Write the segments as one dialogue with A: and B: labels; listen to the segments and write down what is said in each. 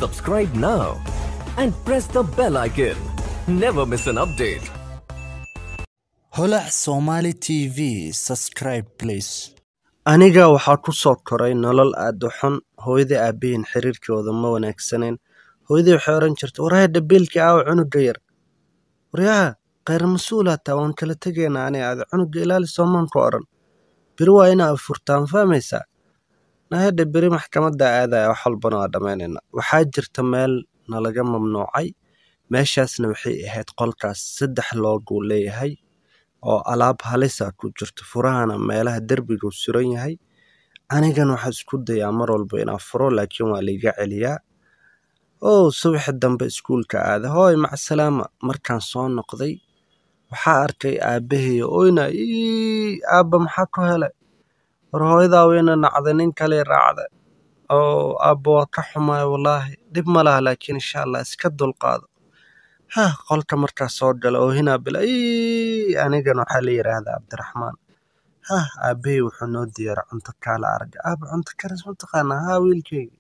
A: Subscribe now and press the bell icon. Never miss an update.
B: holac somali tv subscribe please
C: aniga waxaa ku soo koray nolol aad u xun hooyadii aabbahiin xiriirkooda ma wanaagsaneen hooyadii waxay odhan jirtay warhaya dhabiilkii aawa cunuga yar waryaha khayr mas-uulaa taa waan kala tegaynaa ani aada cunuga ilaali soomaan ku odhan beri waa inaa furtaan fahmaysaa nahadha beri maxkamadda aadaya wax walbana waa dhammaynayna waxaa jirta meel nalaga mamnuucay meeshaasna waxay ahayd qolkaas saddex looguu leeyahay oo alaab halisa ku jirto furahana meelaha derbiguu suran yahay anigan waxaa isku dayaa mar walba inaa furo laakiin waa laiga celiyaa ow subaxi dambe iskuulka aada hooy macsalaama markaan soo noqday waxaa arkay aabbaheyo oyna ii aabba maxaa ku helay war hooyadaa weyna nacday nin kale raacda oo aabba waa ka xumaay wallaahi dhib ma laha laakiin insha allah iska dulqaado hah qolka markaa soo gala oo hinaa bila ii anigan waxaa la yidhaahdaa cabdiraxmaan hah aabbahey wuxuu noo diyaara cunto kaala arga aaba cunto karis mataqaanaa haa wiilkeyga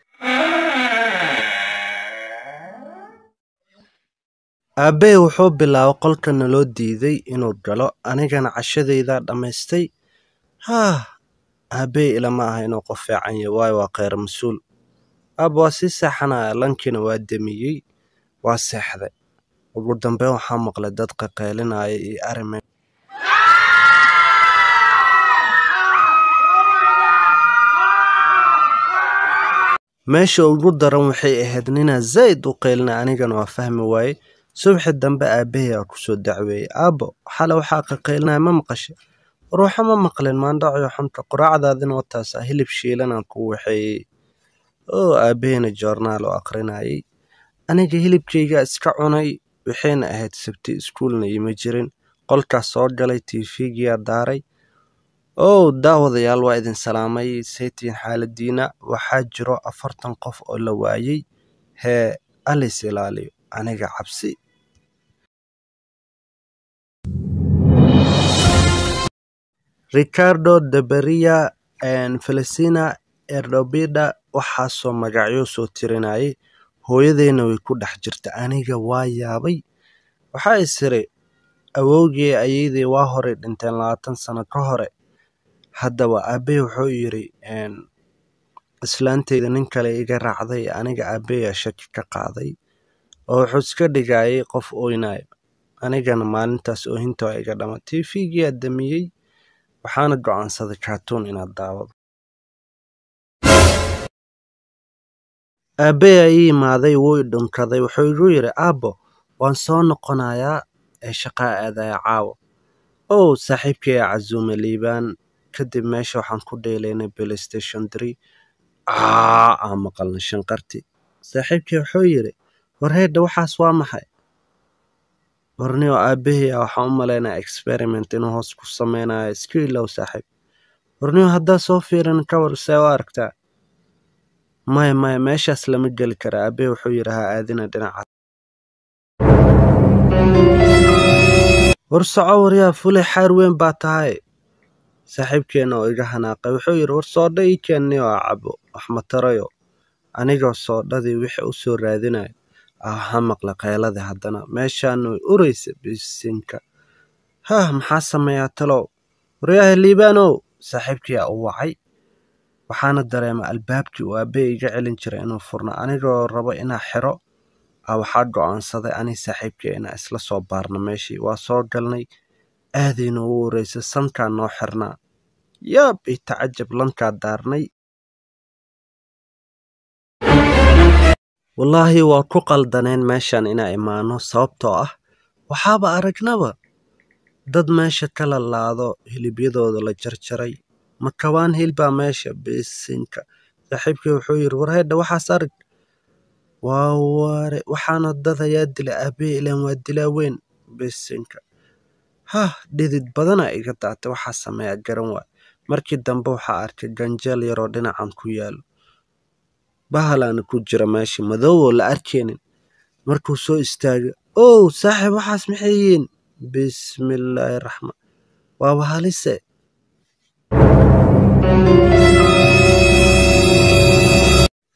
C: aabbahey wuxuu bilaabay qolka naloo diiday inuu galo anigana cashadaydaa dhammaystay haah aabbahey ilama aha inuu qof fiican yahay waayo waa kheyr mas-uul aaba waa sii seexanaya lankiina waa demiyey waa seexday ugu dambeyn waxaa maqlay dad qaqeylinaya iyo arrime meesha ugu daran waxay ahayd ninaa zaa'id u qeylina anigana waa fahmi waaye subaxi dambe aabbahay aa kusoo dacweeyey aabbo xale waxaa qaqeylinaya ma maqashay ruuxa ma maqlin maandhaciyo xunta quraacdaadina wataasaa hilib shiilanaan ku waxeeyey oo aabbaheyna joornaal oo aqrinayay aniga hilibkaygaa iska cunay waxayna ahayd sabti iskuulna ima jirin qolkaas soo galay tiifigiyaa daaray ow daawadayaal waa idin salaamay saytiin xaaladiina waxaa jiro afartan qof oo la waayey hee alis ilaaliyo aniga cabsi ricardo deberia felicina erdobida waxaasoo magacyo soo tirinayay hooyadeyna way ku dhex jirta aniga waa yaabay waxaa isiri awowgii ayeydey waa horay dhinteen labaatan sano ka hore haddaba aabbey wuxuu yidhi islaanteyda nin kale iga raacday aniga aabbeyaa shaki ka qaaday oo wuxuu iska dhigayay qof oynayo anigana maalintaas oohinta waa iga dhama tiifigiyaa damiyey waxaana go'aansaday kaatuun inaad daawado aabbey aa ii imaaday wuu i dhunkaday wuxuu igu yidhi aabbo waan soo noqonayaa ee shaqaa aadaya caawa ow saaxiibkaya casuume liibaan kadib meesha waxaan ku dheelaynay playstation tree aa aan maqalnay shanqarti saaxiibkii wuxuu yidhi war heedha waxaas waa maxay warniyo aabbahay a waxaan u malaynaya experiment inuu hoos ku sameynayo iska ilow saaxiib warniyo haddaa soo fiirin ka war see u aragtaa maya maya meeshaas lama geli kara aabbahay wuxuu yidhi ha aadina dhinaca war soco waryaa fulay xaar weyn baa tahay saaxiibkeenna oo iga hanaaqay wuxuu yidhi war soodha ii keenniyo aa cabo waxmatarayo anigoo soodhadii wixii u soo raadinayo ah waxaa maqla kheyladii haddana meeshaana way uraysa bisinka hah maxaa sameeyaa talow waryaha liibaanow saaxiibkii aa u wacay waxaana dareema albaabkii uu aabbey iga celin jiray inuu furno anigoo rabo inaa xiro a waxaa go'aansaday ani saaxiibkii inaa isla soo baarno meeshii waa soo galnay aadayna ugu wareysay sankaa noo xirnaa yaab io tacajab lankaa daarnay wallaahi waa ku qaldaneen meeshan inaa imaano sababtoo ah waxaaba aragnaba dad meesha ka lalaado hilibyadooda la jarjaray makabaan hilbaa meesha bisinka saaxiibkii wuxuu yidhi warheedha waxaas arag waa ware waxaana dad ayaa dila aabbahe ilaan waa dilaa weyn bisinka hah dhidid badana iga daatay waxaa sameeyaa garan waay markii dambe waxaa arkay ganjeel yaroo dhinacan ku yaalo bahalaana ku jira meesha madoowoo la arkaynin markuu soo istaaga ow saaxiib waxaas maxay yihiin bismillaahi raxmaan waaba halise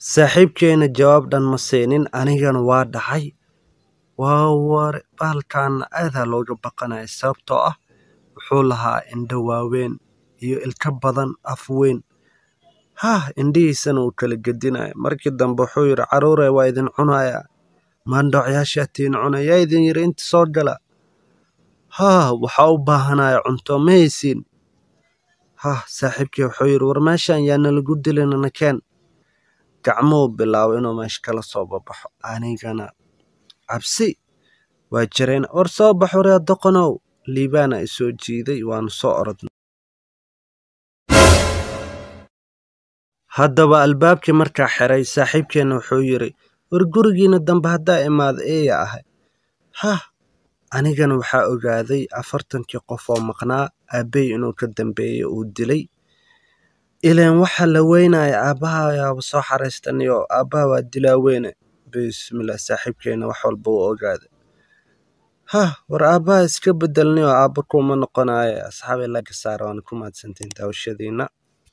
C: saaxiibkeena jawaab dhan ma siinin anigana waa dhacay waa war baalkaana aadaa looga baqanaya sababtoo ah wuxuu lahaa indho waaweyn iyo ilka badan af weyn hah indhihiisana uu kala gedinaya markii dambe wuxuu yidhi caruure waa idin cunaya maandhoocyaashaatiin cuna yaa idin yidhi inta soo gala hah waxaa u baahanaya cunto ma haysiin hah saaxiibkii wuxuu yidhi war meeshan yaa nalagu dilina nakeen gacmuhu bilaabo inuu meesha kala soo babaxo anigana cabsi waa jireen war soo bax waryaa doqonow liibaana i soo jiiday waanu soo orodnay haddaba albaabkii markaa xiray saaxiibkeenna wuxuu yidhi war gurigiina dambe haddaa imaada eeya ahay hah anigana waxaa ogaaday afartankii qof oo maqnaa aabbey inuu ka dambeeyey uu dilay ileen waxa la weynaya aabbaha yaaba soo xaraystaniyo aabbaha waa dilaa weyne bismillah saaxiibkeena wax walba uu ogaaday hah war aabbaha iska bedelnay oo aabba kuma noqonayo asxaabay laga saara waana ku mahadsantiin daawashadiina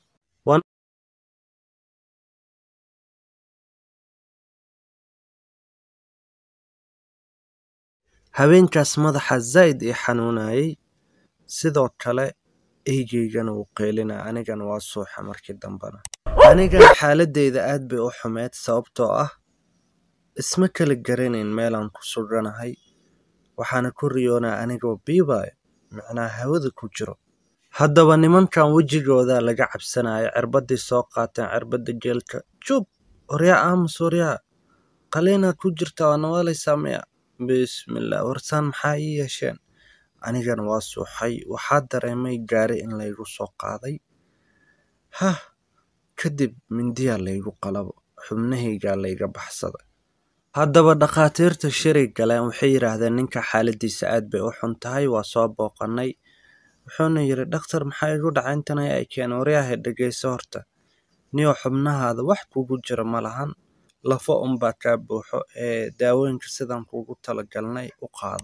C: habeenkaas madaxa zaa'id ii xanuunayay sidoo kale eygeygana wuu qeylinaya anigana waa suuxa markii dambena anigana xaaladeyda aad bay u xumeyd sababtoo ah isma kala garanayn meelaan ku suganahay waxaana ku riyoonaya anigoo biibaayo micnaha hawada ku jiro haddaba nimankan wejigooda laga cabsanaya cirbaddii soo qaateen cirbadda geelka jub waryaa aamus waryaa qaliinaad ku jirta waa nawaalaysaa miya bismillah warsaan maxaa ii yeesheen anigana waa suuxay waxaa dareemay gaari in laygu soo qaaday hah kadib mindiyaa laygu qalabo xubnahaygaa layga baxsaday haddaba dhakhaatiirta shiray galeen waxay yidhaahdeen ninka xaaladiisa aad bay u xun tahay waa soo booqanay wuxuuna yidhi dhakhtar maxaa igu dhacay intanay ay keen waryahay dhegayso horta niyo xubnahaada wax kugu jira ma lahan lafo unbaa kaa buuxo ee daawooyinka sidaan kuugu talagalnay u qaado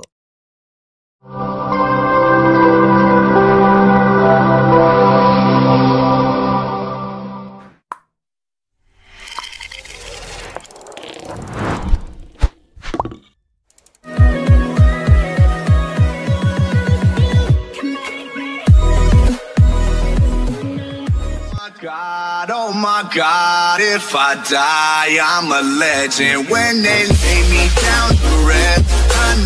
D: God, oh my God, if I die, I'm a legend. When they lay me down to rest, I